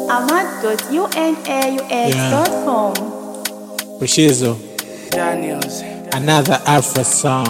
ahmad.unaux.com. Bushizo, Daniels. another Afro song.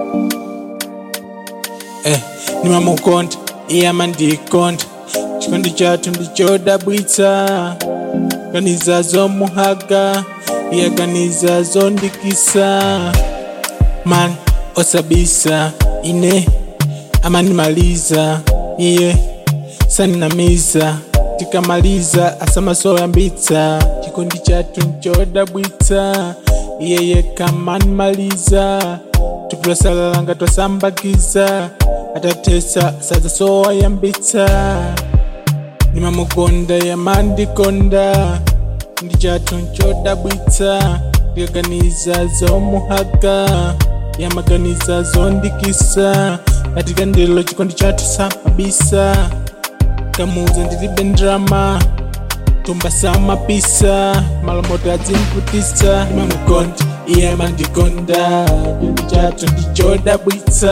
Eh, nimamukonda iyama ndikonda chikondi chathu ndichodabwitsa ganiza zomuhaga iya ganiza zondikisa man osabisa ine amanimaliza iye saninamiza tikamaliza asamasoyambitsa chikondi chathu nchodabwitsa iyeye kamanimaliza tupulosalalanga twasambakiza atatesa sazasoyambitsa nimamukonda yamandikonda ndi chathu nchodabwitsa ndikaganiza zomuhaga yamaganiza zondikisa katika ndilo chikondi chathu samabisa kamuza ndilibe ndrama tumba samapisa malomoto adzimputisa nimamukonda iye amandikonda chikondi chathu ndichodabwitsa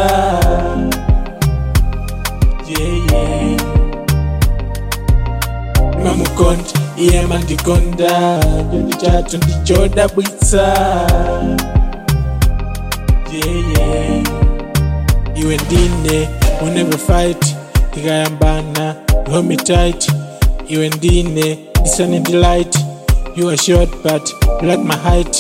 yeah, yeah. nimamukonda iye amandikonda chikondi chathu ndichodabwitsa yeah, yeah. iwe ndine we never fight tikayambana you hold me tight iwe ndine disane delight you are short but you like my height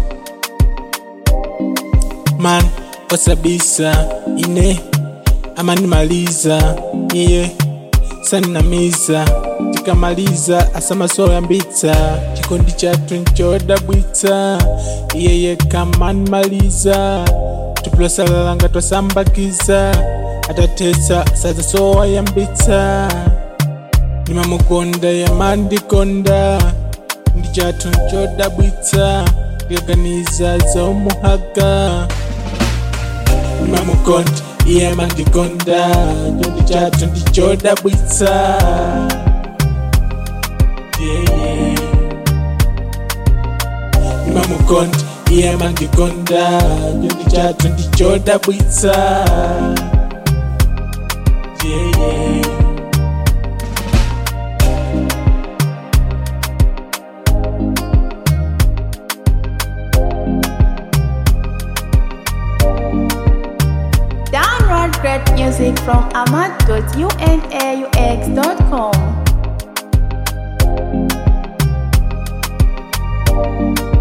man osabisa ine amanimaliza iye saninamiza tikamaliza asamasoyambitsa chikondi chathu nchodabwitsa iyeye kamanimaliza tupulosalalanga twasambakiza atatesa sazasoyambitsa nimamukonda yamandikonda ndi chathu nchodabwitsa ndikaganiza zomuhaga nimamukonda iye amandikonda chikondi chathu ndichodabwitsa yeah, yeah. nimamukonda iye amandikonda chikondi chathu ndichodabwitsa yeah, yeah. Download great music from ahmad.unaux.com.